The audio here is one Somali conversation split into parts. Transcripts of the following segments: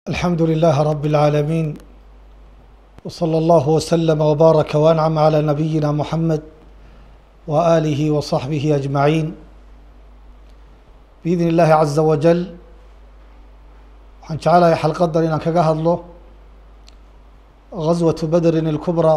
الحمد لله رب العالمين وصلى الله وسلم وبارك وانعم على نبينا محمد واله وصحبه اجمعين باذن الله عز وجل waxaan jecelahay xalqadan inaan kaga hadlo غaswaة bedrin الكubrى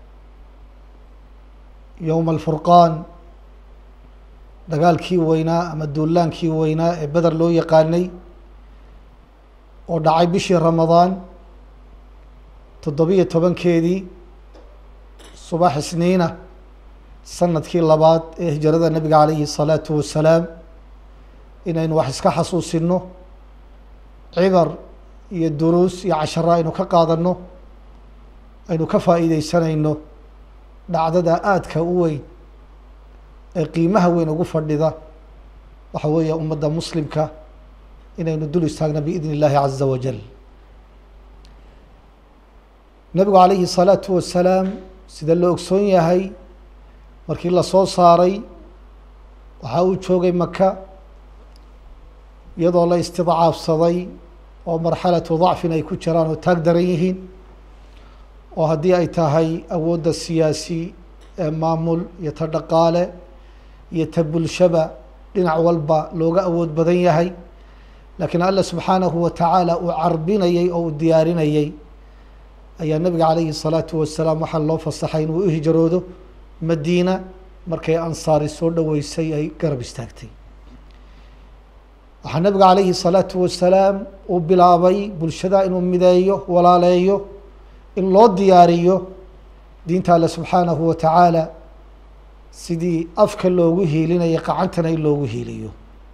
yowma الfurqaan dagaalkii weynaa ama duulaankii weynaa ee beder loo yaqaanay oo dhacay bishii ramadaan toddobiyo tobankeedii subax isniina sanadkii labaad ee hijrada nebiga calayhi الsalaatu wasalaam inaynu wax iska xasuusino cibar iyo duruus iyo casharo aynu ka qaadano aynu ka faa'iideysanayno dhacdada aadka u weyn ee qiimaha weyn ugu fadhida waxa weeye ummadda muslimka inaynu dul istaagno biidn اllahi caza wajal nebigu calayhi الsalaatu wasalaam sida la ogsoon yahay markii lasoo saaray waxaa uu joogay maka iyadoo la istidcaafsaday oo marxalatu dacfin ay ku jiraan oo taag daran yihiin oo haddii ay tahay awoodda siyaasi ee maamul iyo ta dhaqaale iyo ta bulshaba dhinac walba looga awood badan yahay laakiin alla subxaanahu wa tacaala uu carbinayey oo uu diyaarinayey ayaa nebiga calayhi الsalaatu wasalaam waxaa loo fasaxay inuu u hijroodo madiina markay ansaari soo dhoweysay ay garab istaagtay waxaa nebiga calayhi الsalaatu wasalaam uu bilaabay bulshada inuu mideeyo walaaleeyo in loo diyaariyo diinta alle subxaanahu wa tacaala sidii afka loogu hiilinaya qacantana in loogu hiiliyo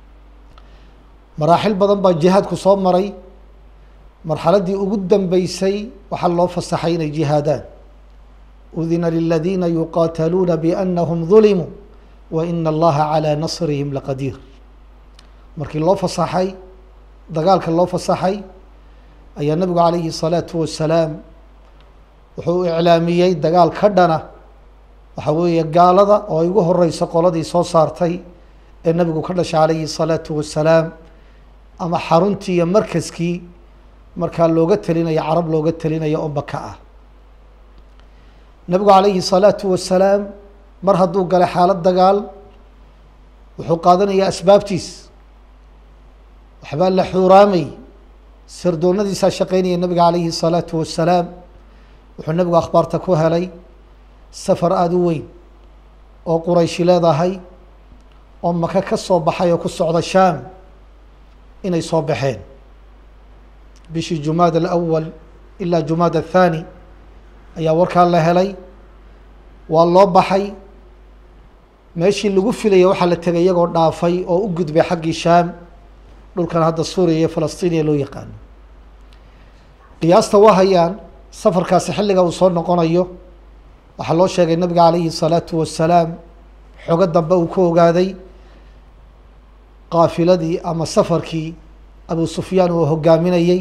maraaxil badan baa jihaadku soo maray marxaladdii ugu dambeysay waxaa loo fasaxay inay jihaadaan udina liladiina yuqaataluuna biannahum dulimuu wa ina allaha calaa nasrihim laqadiir markii loo fasaxay dagaalka loo fasaxay ayaa nebigu calayhi الsalaatu wasalaam wuxuu iclaamiyey dagaal ka dhana waxa weeye gaalada oo ay ugu horeyso qoladii soo saartay ee nebigu ka dhashay calayhi الsalaatu wasalaam ama xaruntii iyo markaskii markaa looga telinayo carab looga telinayo oo maka ah nebigu calayhi الsalaatu wasalaam mar hadduu galay xaalad dagaal wuxuu qaadanayaa asbaabtiis waxbaa la xuuraamay sirdoonadiisaa shaqeynaya nebiga calayhi الsalaatu wasalaam wuxuu nebigu akhbaarta ku helay safar aada u weyn oo qurayshi leedahay oo maka ka soo baxay oo ku socda shaam inay soo baxeen bishii jumaad alawal ilaa jumaad athani ayaa warkaa la helay waa loo baxay meeshii lagu filaya waxaa la tegay iyagoo dhaafay oo u gudbay xaggii shaam dhulkan hadda suuriya iyo falastiiniya loo yaqaano qiyaasta waa hayaan safarkaasi xilliga uu soo noqonayo waxaa loo sheegay nabiga calayhi الsalaatu wasalaam xogo dambe uu ku ogaaday qaafiladii ama safarkii abu sufyaan uu hogaaminayey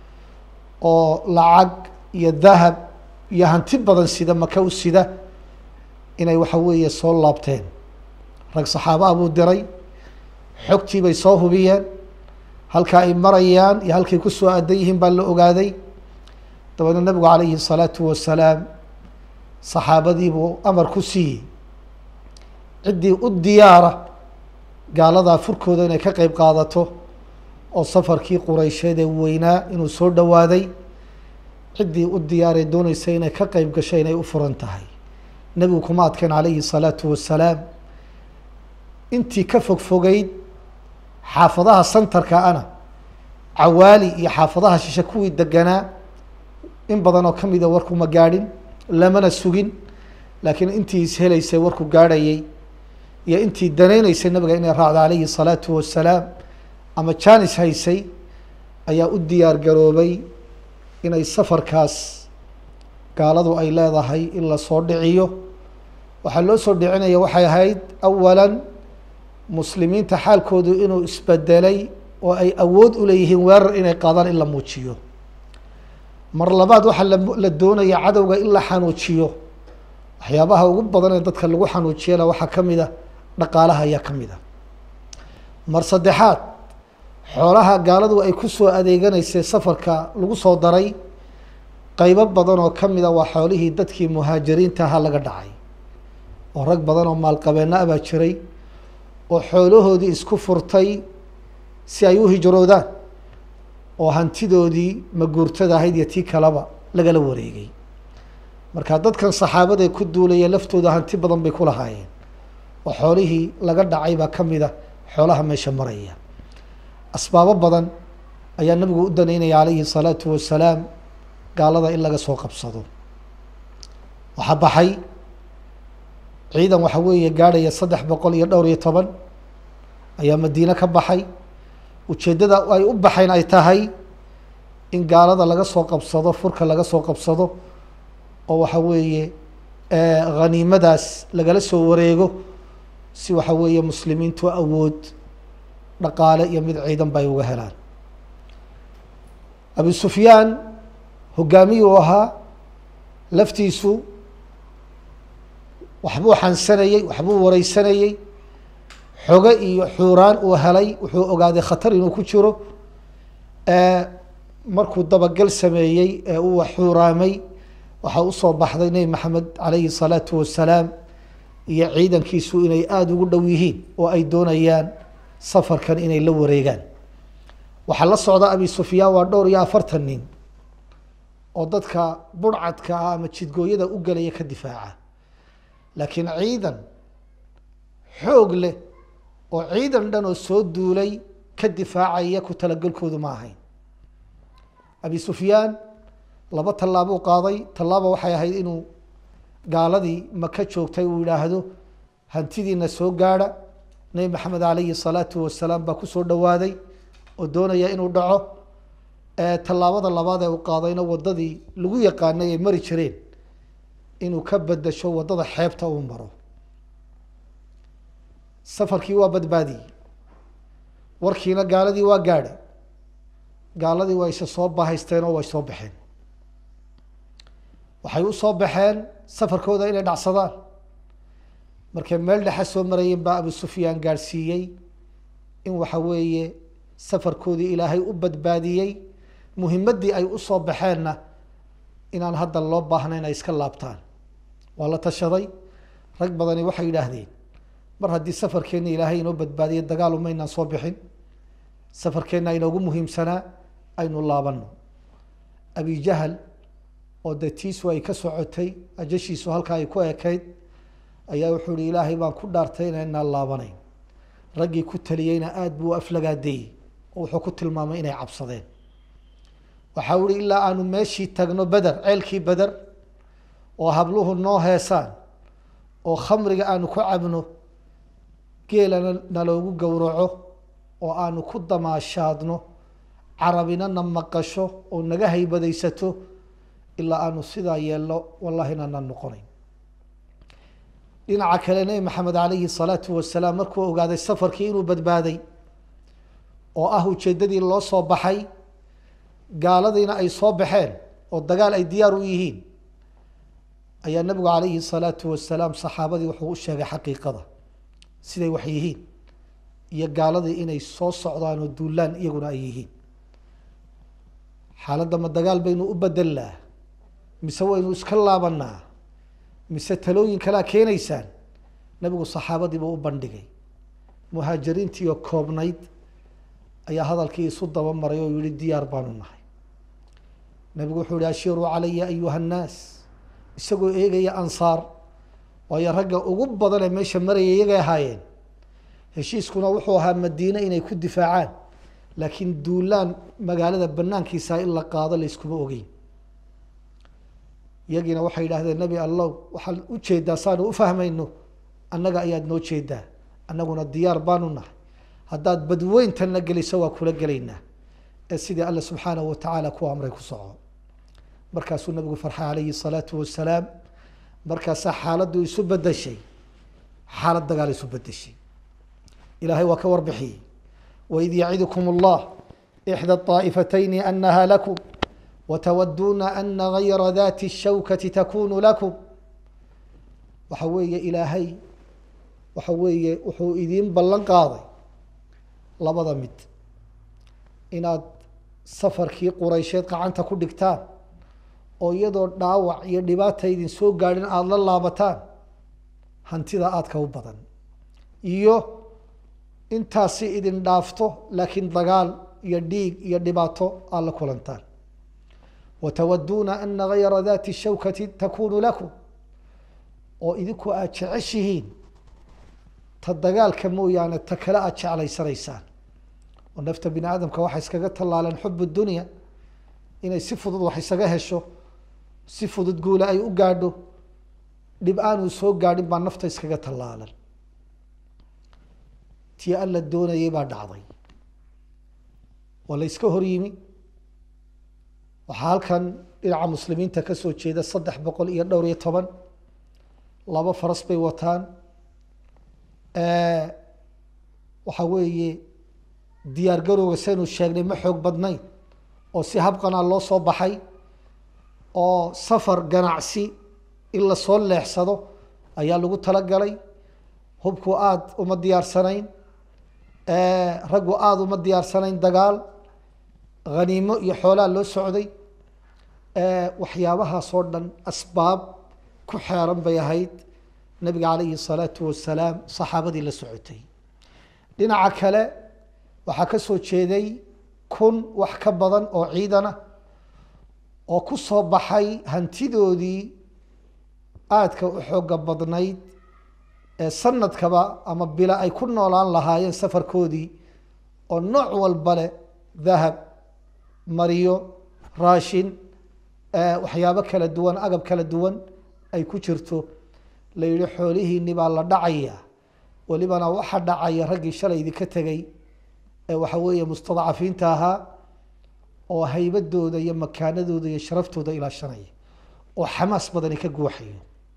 oo lacag iyo dahab iyo hanti badan sida maka u sida inay waxa weeye soo laabteen rag saxaaba buu diray xogtii bay soo hubiyeen halka ay marayaan iyo halkay ku soo aadan yihiin baa la ogaaday dabeedna nebigu calayhi الsalaatu wasalaam saxaabadii buu amar ku siiyey ciddii u diyaara gaaladaa furkooda inay ka qeyb qaadato oo safarkii qureysheed ee weynaa inuu soo dhowaaday ciddii u diyaaray dooneysa inay ka qeyb gasho inay u furan tahay nebigu kuma adkeen calayhi الsalaatu wasalaam intii ka fog fogeyd xaafadaha santarka ana cawaali iyo xaafadaha shishe kuwii deganaa in badan oo kamida warku ma gaadhin lamana sugin laakiin intii ishelaysay warku gaadhayay iyo intii daneyneysay nabiga inay raacdo calayhi الsalaatu wasalaam ama janis haysay ayaa u diyaar garoobay inay safarkaas gaaladu ay leedahay in lasoo dhiciyo waxaa loo soo dhicinaya waxay ahayd awala muslimiinta xaalkoodu inuu isbedelay oo ay awood u leeyihiin weerar inay qaadaan in la muujiyo mar labaad waxaa la doonaya cadowga in la xanuujiyo waxyaabaha ugu badan ee dadka lagu xanuujiyana waxaa ka mid a dhaqaalaha ayaa ka mid a mar saddexaad xoolaha gaaladu ay ku soo adeeganaysay safarka lagu soo daray qeybo badan oo ka mida waa xoolihii dadkii muhaajiriinta ahaa laga dhacay oo rag badan oo maalqabeena abaa jiray oo xoolahoodii isku furtay si ay u hijroodaan oo hantidoodii maguurtada ahayd iyo tii kaleba lagala wareegay marka dadkan saxaabadae ku duulaya laftooda hanti badan bay ku lahaayeen oo xoolihii laga dhacay baa ka mid a xoolaha meesha maraya asbaabo badan ayaa nabigu u daneynaya calayhi salaatu wasalaam gaalada in laga soo qabsado waxaa baxay ciidan waxa weeye gaadhaya saddex boqol iyo dhowr iyo toban ayaa madiine ka baxay ujeeddada ay u baxayn ay tahay in gaalada laga soo qabsado furka laga soo qabsado oo waxa weeye haniimadaas lagala soo wareego si waxa weeye muslimiintu awood dhaqaale iyo mid ciidan ba ay uga helaan abu sufyaan hogaamiyuu ahaa laftiisu waxbuu xansanayey waxbuu wareysanayey xoge iyo xuuraan uu helay wuxuu ogaaday khatar inuu ku jiro markuu dabagal sameeyey ee uu xuuraamay waxaa usoo baxday nebi maxamed calayhi salaatu wasalaam iyo ciidankiisu inay aada ugu dhow yihiin oo ay doonayaan safarkan inay la wareegaan waxaa la socda abi sufyaan waa dhowr iyo afartan nin oo dadka burcadka ah ama jidgooyada u gelaya ka difaaca laakiin ciidan xoog leh oo ciidan dhan oo soo duulay ka difaacaya ku talagelkoodu ma ahayn abi sufyaan laba tallaabuu qaaday tallaaba waxay ahayd inuu gaaladii maka joogtay uu yidhaahdo hantidiina soo gaadha nebi maxamed calayhi salaatu wasalaam baa kusoo dhowaaday oo doonaya inuu dhaco tallaabada labaad ee uu qaadayna waddadii lagu yaqaanay ay mari jireen inuu ka bedasho waddada xeebta uu maro safarkii waa badbaadiyey warkiina gaaladii waa gaadhay gaaladii waa isa soo bahaysteen oo way soo baxeen waxay u soo baxeen safarkooda inay dhacsadaan markay meel dhexe soo marayeen baa abu sufyaan gaadhsiiyey in waxa weeye safarkoodii ilaahay u badbaadiyey muhimaddii ay usoo baxeenna inaan hadda loo baahnayn ay iska laabtaan waa la tashaday rag badani waxay yidhaahdeen mar haddii safarkeenna ilaahay inoo badbaadiyo dagaal umaynaan soo bixin safarkeenna inoogu muhiimsanaa aynu laabano abi jahal oo dee tiisu ay ka socotay ajashiisu halkaa ay ku ekayd ayaa wuxuu ihi ilaahay baan ku dhaartay inaynaan laabanayn raggii ku taliyeyna aada buu aflagaadeeyey oo wuxuu ku tilmaamay inay cabsadeen waxaa uhi ilaa aanu meeshii tagno beder ceelkii beder oo habluhu noo heesaan oo khamriga aanu ku cabno geelana naloogu gowraco oo aanu ku damaashaadno carabina na maqasho oo naga haybadaysato ilaa aanu sidaa yeelno wallahi inaanaan noqonayn dhinaca kale nebi maxamed calayhi salaatu wasalaam markuu ogaaday safarkii inuu badbaaday oo ah ujeeddadii loo soo baxay gaaladiina ay soo baxeen oo dagaal ay diyaar u yihiin ayaa nebigu calayhi salaatu wasalaam saxaabadii wuxuu u sheegay xaqiiqada siday wax yihiin iyo gaaladii inay soo socdaan oo duulaan iyaguna ay yihiin xaaladda ma dagaal baynu u bedelnaa mise waynu iska laabanaa mise talooyin kalea keenaysaan nebigu saxaabadiiba u bandhigay muhaajiriintiioo koobnayd ayaa hadalkii isu daba maray oo yihi diyaar baanu nahay nebigu wuxuu yihi ashiiruu calaya ayuha nnaas isagoo eegaya ansaar waayo ragga ugu badan ee meesha maraya iyagay ahaayeen heshiiskuna wuxuu ahaa madiine inay ku difaacaan laakiin duulaan magaalada banaankiisa in la qaado la yskuma ogeyn iyagiina waxay yidhahdeen nebi allow waxaad u jeedaa saanu u fahmayno annaga ayaad noo jeedaa annaguna diyaar baanu nahay haddaad badweyntanna geliso waa kula gelaynaa ee sidii alle subxaanahu watacaala ku amray ku soco markaasuu nabigu farxay calayhi salaatu wasalaam markaasaa xaaladdu isu bedeshay xaalad dagaal isu bedeshay ilaahay waa ka warbixiyey waid yacidukum allah ixda طaa'ifatayni anaha lakum watawaduuna ana gayra dati الshawkati takunu lakum waxa weeye ilaahay waxa weeye wuxuu idiin ballan qaaday labada mid inaad safarkii quraysheed gacanta ku dhigtaan oo iyadoo dhaawac iyo dhibaata idin soo gaadhin aada la laabataan hantida aadka u badan iyo intaasi idin dhaafto laakiin dagaal iyo dhiig iyo dhibaato aad la kulantaan watawaduuna ana gayra dati shawkati takunu lakum oo idinku aada jeceshihiin ta dagaalka mooyaane ta kale aada jeclaysanaysaan oo nafta bini aadamka waxay iskaga tallaaleen xub dunya inay si fudud wax isaga hesho si fudud guula ay u gaadho dhib aanuu soo gaadhin baa nafta iskaga tallaalan tii alla doonayay baa dhacday waa la iska hor yimi waxaa halkan dhinaca muslimiinta ka soo jeeda saddex boqol iyo dhowr iyo toban laba faras bay wataan waxa weeye diyaar garowga saynu sheegnay ma xoog badnayn oo si habqanaa loo soo baxay oo safar ganacsi in lasoo leexsado ayaa lagu talagalay hubku aada uma diyaarsanayn raggu aada uma diyaarsanayn dagaal haniimo iyo xoolaa loo socday waxyaabahaasoo dhan asbaab ku xeeran bay ahayd nabiga calayhi salaatu wasalaam saxaabadii la socotay dhinaca kale waxaa ka soo jeeday kun wax ka badan oo ciidana oo ku soo baxay hantidoodii aadka u xooga badnayd ee sanadkaba ama bila ay ku noolaan lahaayeen safarkoodii oo nooc walba leh dahab mariyo raashin waxyaabo kala duwan agab kala duwan ay ku jirto la yihi xoolihiini baa la dhacaya welibana waxa dhacaya raggii shalay idinka tegay ee waxa weeye mustadcafiinta ahaa oo haybadooda iyo makaanadooda iyo sharaftooda ilaashanaya oo xamaas badani ka guuxayo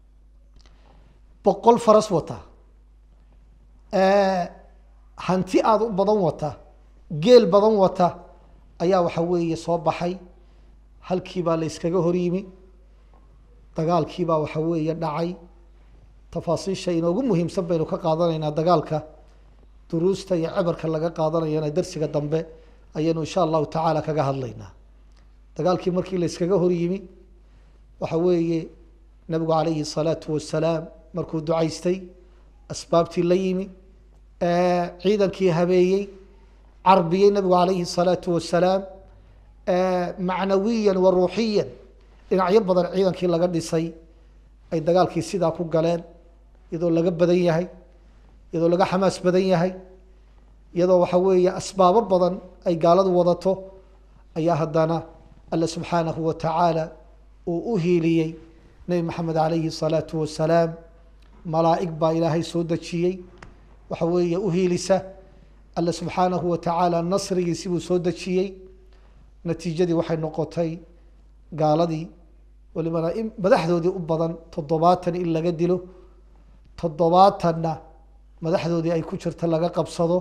boqol faras wata hanti aada u badan wata geel badan wata ayaa waxa weeye soo baxay halkiibaa la yskaga hor yimi dagaalkiibaa waxa weeye dhacay tafaasiisha inoogu muhiimsan baynu ka qaadanaynaa dagaalka duruusta iyo cibarka laga qaadanayana darsiga dambe ayaynu insha allahu tacaala kaga hadlaynaa dagaalkii markii la yskaga hor yimi waxa weeye nabigu calayhi salaatu wasalaam markuu ducaystay asbaabtii la yimi ciidankii habeeyey carbiyey nabigu calayhi salaatu wasalaam macnawiyan wa ruuxiyan dhinacyo badan ciidankii laga dhisay ay dagaalkii sidaa ku galeen iyadoo laga badan yahay iyadoo laga xamaas badan yahay iyadoo waxa weeye asbaabo badan ay gaaladu wadato ayaa haddana alle subxaanahu wa tacaala uu u hiiliyey nebi maxamed calayhi salaatu wasalaam malaa'ig baa ilaahay soo dejiyey waxa weeye u hiilisa alle subxaanahu wa tacaala nasrigiisi buu soo dejiyey natiijadii waxay noqotay gaaladii walibana in madaxdoodii u badan toddobaatan in laga dilo toddobaatanna madaxdoodii ay ku jirta laga qabsado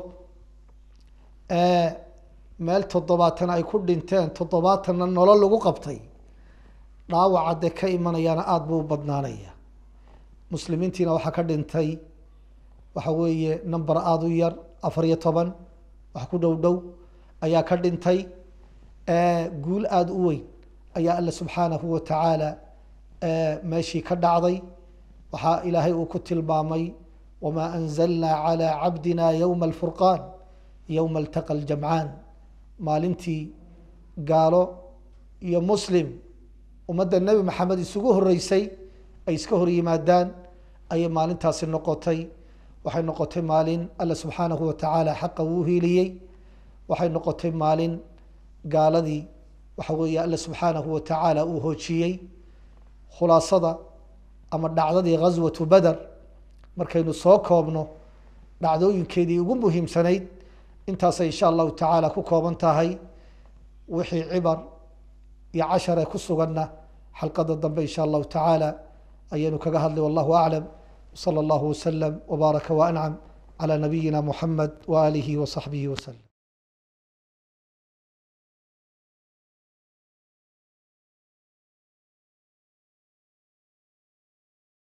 meel toddobaatan ay ku dhinteen toddobaatanna nolol lagu qabtay dhaawaca dee ka imanayaana aada buu u badnaanaya muslimiintiina waxaa ka dhintay waxa weeye number aada u yar afar iyo toban wax ku dhow dhow ayaa ka dhintay guul aada u weyn ayaa alle subxaanahu wa tacaala meeshii ka dhacday waxaa ilaahay uu ku tilmaamay wamaa anzalnaa calaa cabdina yowma alfurqaan yowma altaqa aljamcaan maalintii gaalo iyo muslim ummadda nebi maxamed isugu horeysay ay iska hor yimaadaan ayay maalintaasi noqotay waxay noqotay maalin alle subxaanahu wa tacaala xaqa wuu hiiliyey waxay noqotay maalin gaaladii waxa weeye alle subxaanahu wa tacaala uu hoojiyey khulaasada ama dhacdadii ghaswatu beder markaynu soo koobno dhacdooyinkeedii ugu muhiimsanayd intaasay insha allahu tacaala ku kooban tahay wixii cibar iyo cashare ku suganna xalqada dambe insha allahu tacaala ayaynu kaga hadlay wallahu aclam wsala allahu wasalam wbaaraka waancam calى nabiyina muxamed waaalihi wasaxbihi waslm